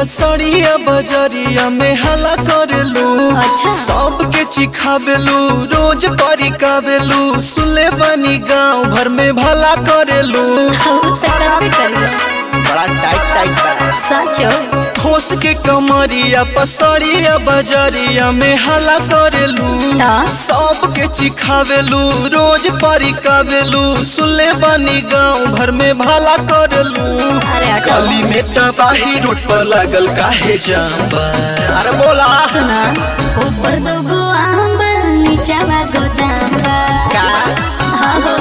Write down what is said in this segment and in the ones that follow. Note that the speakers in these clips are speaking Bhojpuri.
पसड़िया बजरिया में हला करेलू अच्छा। सबके चिखावेलू रोज परिकावेलू सुले बनी गांव भर में भला करेलू उ त करबे करिया बड़ा टाइट टाइट बा सचो खोस के कमरिया पसड़िया बजरिया में हला करेलू ता? सबके चिखावेलू रोज परिकावेलू सुले बनी गांव भर में भला करेलू अरे हटो। गली में तबाही रोड पर लागल काहे जाम बा अरे बोला सुना ऊपर दोगो आम बा नीचावा गोदाम बा का हाँ हो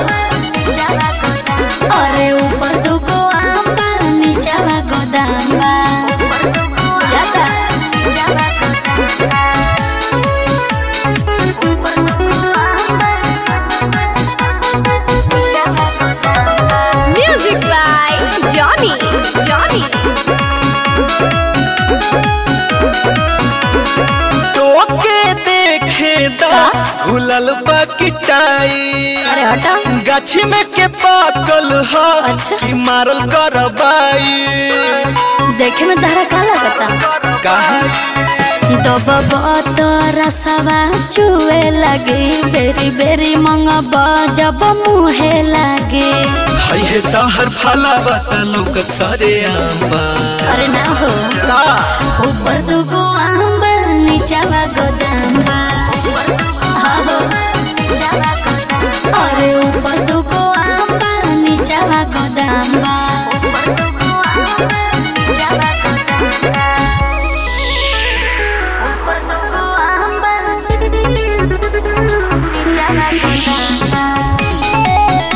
अरे ऊपर दोगो आम बा नीचावा गोदाम बा जाता Music by Johnny. Johnny. टोके देखे दा खुलल बा किटाई अरे हटा गाछी में के पाकल ह अच्छा। कि मारल करबाई देखे में तारा का लगता काहे दबब तो रसवा चुए लगे बेरी बेरी मंगब जब मुहे लगे हई हे तहर फलावा त लौकत सारे आंबा अरे ना हो का ऊपर दुगो आम बा नीचावा गोदाम बा हाँ हो अरे ऊपर दुगो आम बा नीचावा गोदाम बा ऊपर दुगो आम बा नीचावा गोदाम बा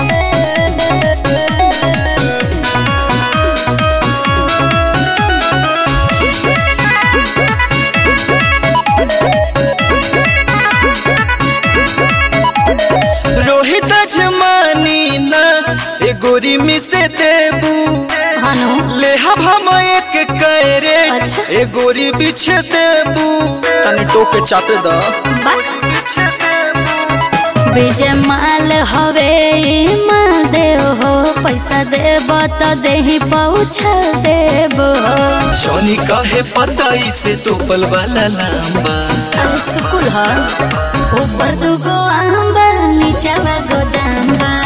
रोहित जमानी ना ए गोरी में से देबू हनु लेहब हम एक कैरे अच्छा। ए गोरी बिछे देबू तनी टोके चाते द विजय माल हवे ई माल देव हो पैसा देब तो देही पहुँचा देब हो जॉनी कहे पता इसे तोपल वाला लांबा अरे सुकुल ह ऊपर दुगो आम बा नीचावा गोदाम बा